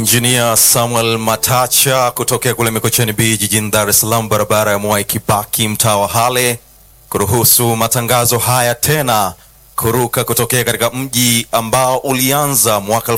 Injinia Samuel Matacha kutokea kule Mikocheni B jijini Dar es Salaam, barabara ya Mwai Kibaki, mtaa wa Hale, kuruhusu matangazo haya tena kuruka kutokea katika mji ambao ulianza mwaka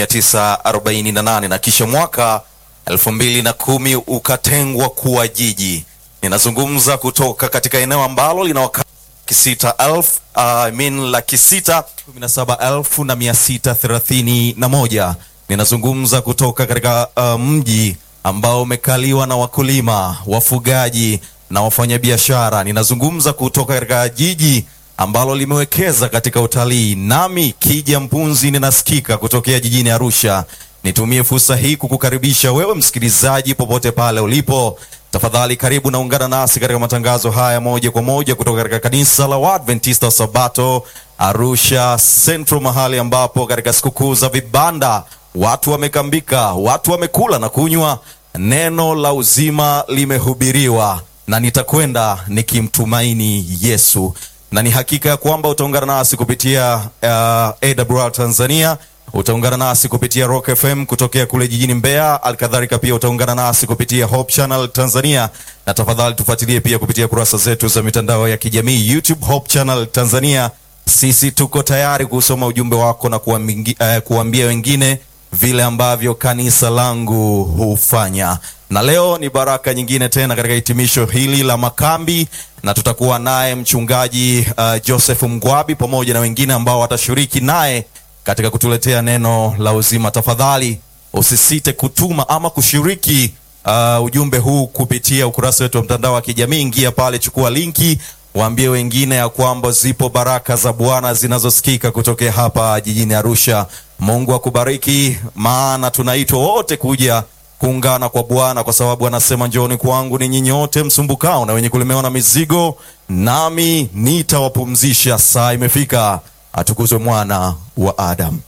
1948 na kisha mwaka 2010 ukatengwa kuwa jiji. Ninazungumza kutoka katika eneo ambalo lina wakazi kisita elfu uh, I mean laki sita kumi na saba elfu na mia sita thelathini na moja. Ninazungumza kutoka katika uh, mji ambao umekaliwa na wakulima, wafugaji na wafanyabiashara. Ninazungumza kutoka katika jiji ambalo limewekeza katika utalii. Nami Kija Mpunzi ninasikika kutokea jijini Arusha. Nitumie fursa hii kukukaribisha wewe msikilizaji, popote pale ulipo. Tafadhali karibu na ungana nasi katika matangazo haya moja kwa moja kutoka katika kanisa la Waadventista wa Sabato Arusha Central, mahali ambapo katika sikukuu za vibanda watu wamekambika, watu wamekula na kunywa, neno la uzima limehubiriwa, na nitakwenda nikimtumaini Yesu, na ni hakika ya kwamba utaungana nasi kupitia uh, AWR Tanzania utaungana nasi kupitia Rock FM kutokea kule jijini Mbeya. Alkadhalika pia utaungana nasi kupitia Hope Channel Tanzania, na tafadhali tufuatilie pia kupitia kurasa zetu za mitandao ya kijamii YouTube Hope Channel Tanzania. Sisi tuko tayari kusoma ujumbe wako na kuambi, uh, kuambia wengine vile ambavyo kanisa langu hufanya. Na leo ni baraka nyingine tena katika hitimisho hili la makambi, na tutakuwa naye mchungaji uh, Joseph Mgwabi pamoja na wengine ambao watashiriki naye katika kutuletea neno la uzima. Tafadhali usisite kutuma ama kushiriki uh, ujumbe huu kupitia ukurasa wetu wa mtandao wa kijamii. Ingia pale, chukua linki, waambie wengine ya kwamba zipo baraka za Bwana zinazosikika kutokea hapa jijini Arusha. Mungu akubariki, maana tunaitwa wote kuja kuungana kwa Bwana kwa sababu anasema, njooni kwangu ninyi nyote msumbukao na wenye kulemewa na mizigo, nami nitawapumzisha. Saa imefika atukuzwe mwana wa Adamu.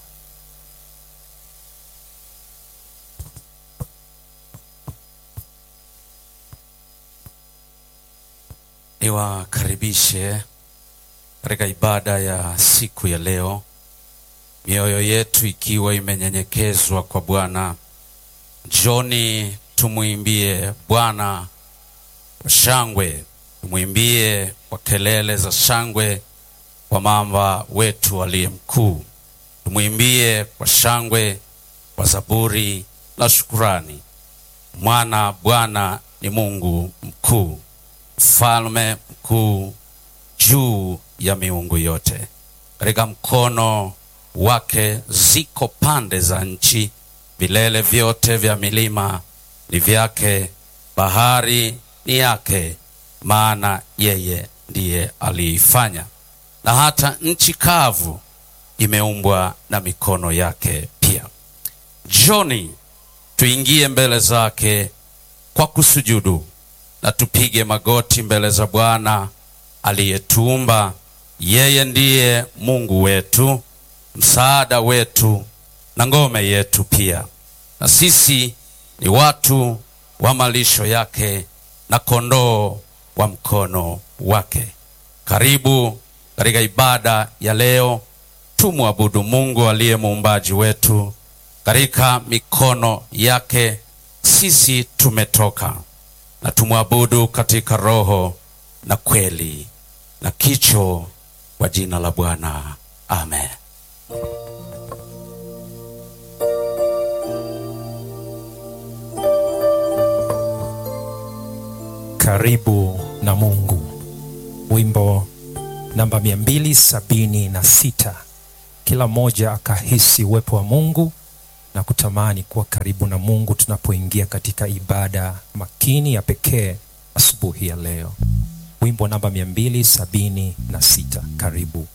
Niwakaribishe katika ibada ya siku ya leo, mioyo yetu ikiwa imenyenyekezwa kwa Bwana. Njoni tumwimbie Bwana kwa shangwe, tumwimbie kwa kelele za shangwe kwa mamba wetu aliye mkuu. Tumwimbie kwa shangwe kwa zaburi la shukurani. Mwana Bwana ni Mungu mkuu, mfalme mkuu juu ya miungu yote. Katika mkono wake ziko pande za nchi, vilele vyote vya milima ni vyake, bahari ni yake, maana yeye ndiye aliifanya na hata nchi kavu imeumbwa na mikono yake pia. Joni tuingie mbele zake kwa kusujudu na tupige magoti mbele za Bwana aliyetuumba. Yeye ndiye Mungu wetu, msaada wetu na ngome yetu pia, na sisi ni watu wa malisho yake na kondoo wa mkono wake. Karibu katika ibada ya leo tumwabudu Mungu aliye muumbaji wetu. Katika mikono yake sisi tumetoka, na tumwabudu katika roho na kweli na kicho, kwa jina la Bwana, amen. Karibu na Mungu, wimbo namba mia mbili sabini na sita. Kila mmoja akahisi uwepo wa Mungu na kutamani kuwa karibu na Mungu tunapoingia katika ibada makini ya pekee asubuhi ya leo. Wimbo namba mia mbili sabini na sita. Karibu.